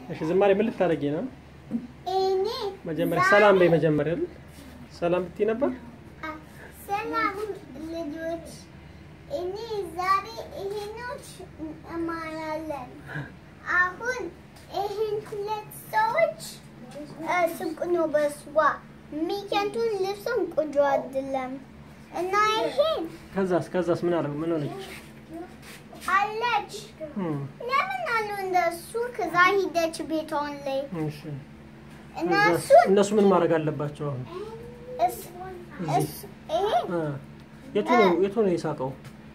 እሺ ዝማሬ ምን ልታደርጊ ነው? እኔ መጀመሪያ ዛሬ- ሰላም በይ። መጀመሪያ አይደል? ሰላም ብትይ ነበር። አ፣ ሰላም ልጆች፣ እኔ ዛሬ ይሄኖች እማራለን። አሁን ይሄን ሁለት ሰዎች እ፣ ስንቅ ነው በስዋ ሚከንቱን ልብሱን ቆንጆ አይደለም እና ይሄን ከዛስ ከዛስ ምን አለ ምን ሆነች? አለች እም፣ ለምን አሉ እንደሱ ከዛ ሂደች ቤቷን ላይ እሺ እና ከዛስ እሱን እነሱ ምን ማድረግ አለባቸው አሁን? እስ- እስ- ይሄ አ፣ የቱ ነው የቱ ነው የሳቀው?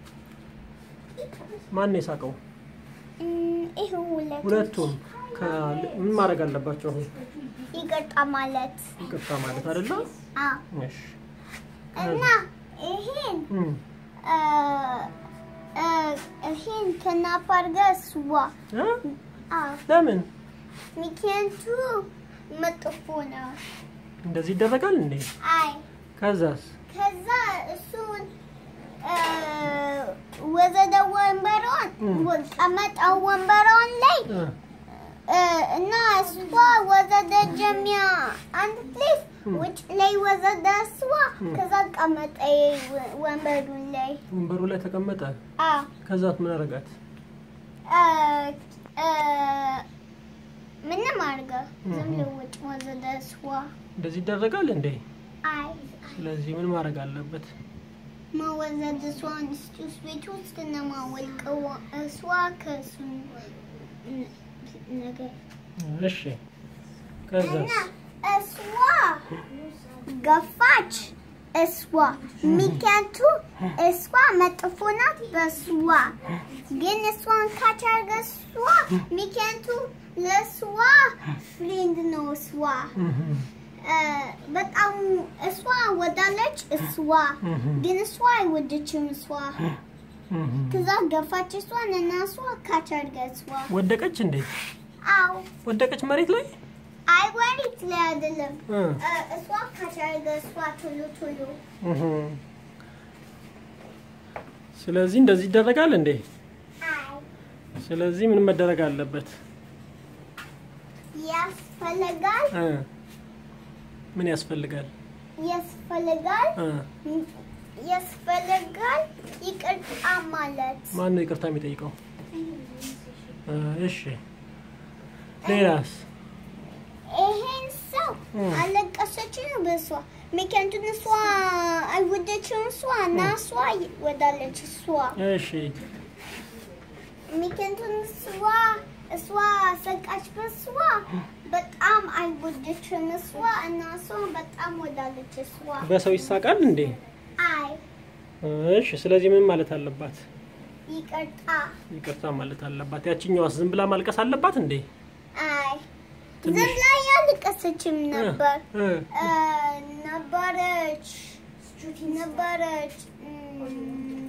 ማን ነው የሳቀው? እም፣ ይሄ ሁለቱ ሁለቱም ከ- ምን ማድረግ አለባቸው አሁን? ይቅርታ ማለት ይቅርታ ማለት አይደለ? አዎ እሺ እና ይሄን እም፣ እ፣ እ፣ ይሄን ከናፋር ጋር ስዋ አ? አዎ ለምን ምክንያቱ መጥፎ ነው እንደዚህ ይደረጋል እንዴ? አይ ከዛስ ከዛ እሱን እ፣ ወዘደ ወንበሯን እም። ቀመጠው ወንበሯን ላይ አ፣ እ፣ እና እሷ ወዘደ ጀሚያ አንድ ፕሌስ እም። ውጭ ላይ ወዘደ እሷ እም። ከዛ ቀመጠ ወ- ወንበሩን ላይ ወንበሩ ላይ ተቀመጠ። አዎ ከዛት ምን አረጋት? እ፣ እ፣ ምንም አድርገ ዝም እም። ብሎ ውጭ ወዘደ እሷ እንደዚህ ይደረጋል እንዴ? አይ ስለዚህ ምን ማድረግ አለበት? መወዘድ እሷን ስቱስ ቤት ውስጥ ነው ማወልቀው እሷ ከሱ ን- ነገር እሺ ከዛስ? እና እሷ ገፋች እሷ ምክንያቱ እሷ መጥፎ ናት በእሷ ግን እሷን ካቻርገ እሷ ምክንያቱ ለእሷ ፍሬንድ ነው እሷ እም፣ እ፣ በጣም እሷ ወዳለች እሷ እም፣ ግን እሷ አይወደችም እሷ እም። ከዛ ገፋች እሷን እና እሷ ካቻርገ እሷ ወደቀች እንዴ? አው ወደቀች መሬት ላይ? አይ ወሪት ላይ አይደለም እ፣ እ፣ እሷ ካቻርገ እሷ ቶሎ ቶሎ እም። ስለዚህ እንደዚህ ይደረጋል እንዴ? አይ ስለዚህ ምን መደረግ አለበት? ያስፈልጋል እ፣ ምን ያስፈልጋል? ያስፈልጋል እ፣ ያስፈልጋል ይቅርታ ማለት ማን ነው ይቅርታ የሚጠይቀው? እ፣ እሺ ሌላስ? ይሄን ሰው እ፣ አለቀሰች ነው በእሷ ምክንያቱም እሷ አይወደችም እሷ እና እሷ ወዳለች እሷ እሺ ምክንያቱም እሷ እሷ ሰቃች በእሷ በጣም አይወደችም እሷ እና እሷ በጣም ወዳለች እሷ በሰው ይሳቃል እንዴ? አይ እሺ ስለዚህ ምን ማለት አለባት? ይቅርታ ይቅርታ ማለት አለባት። ያችኛዋስ ዝም ብላ ማልቀስ አለባት እንዴ? አይ ትንሽ- ዝም ላይ ያልቀሰችም ነበር እ፣ እ፣ ነበረች ነበረች እም፣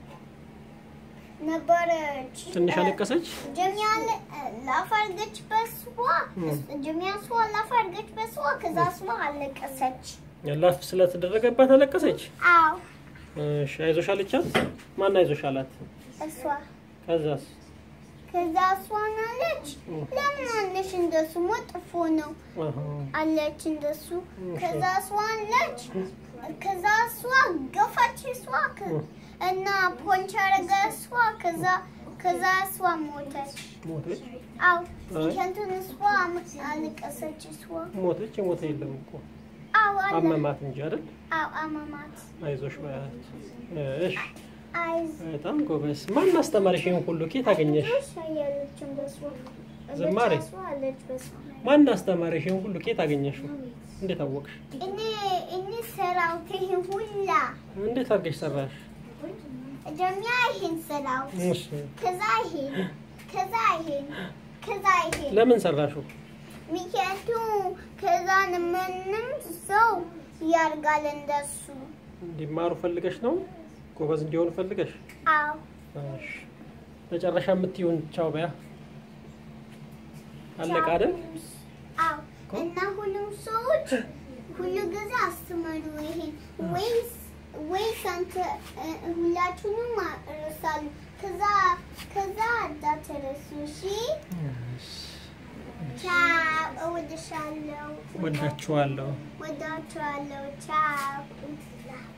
ነበረች ትንሽ እ፣ አለቀሰች። ጀሚያ ለ- ላፈርገች በስዋ እም። ጀሚያ ስዋ ላፈርገች በስዋ ከዛ ስዋ አለቀሰች። ላፍ ስለተደረገባት አለቀሰች። አው እሺ አይዞሽ አለቻት። ማን አይዞሽ አላት? እሷ ከዛስ? ከዛ እሷን አለች እም። ለምን አለሽ እንደሱ መጥፎ ነው አሃ አለች እንደሱ እሺ። ከዛ እሷ አለች ከዛ እሷ ገፋች እሷ ከ- እም። እና ፖንች አረገ እሷ ከዛ ከዛ እሷ ሞተች። ሞተች አው አይ። ከንቱን እሷ አለቀሰች እሷ ሞተች። የሞተ የለም እኮ አው አለ አመማት እንጂ አይደል? አው አመማት አይዞሽ በያት። እሺ አይዝ በጣም ጎበዝ። ማን አስተማርሽ ይሄን ሁሉ ኬት አገኘሽ? ያለችም በሷ ዝማሬ? በሷ አለች በሷ ማን አስተማርሽ ይሄን ሁሉ ኬት አገኘሽው? እንዴት አወቅሽ? እኔ እኔ ሰራው ይሄን ሁላ እንዴት አድርገሽ ሰራሽ? ጀሚያ ይሄን ሰራው እሺ ከዛ ይሄን ከዛ ይሄን ከዛ ይሄን ለምን ሰራሽው? ምክንያቱ ከዛ ምንም ሰው ያርጋል እንደሱ እንዲማሩ ፈልገሽ ነው? ጎበዝ እንዲሆኑ ፈልገሽ? አው እሺ መጨረሻ የምትይውን ቻው በያ። አለቀ አይደል? አው እና ሁሉም ሰዎች ሁሉ ጊዜ አስተምሩ ይሄን ወይስ ወይስ አንተ እ፣ ሁላችሁንም ረሳሉ ከዛ ከዛ እንዳትረሱ እሺ እሺ ወድሻለሁ። ወዳችኋለሁ። ወዳችኋለሁ። ቻው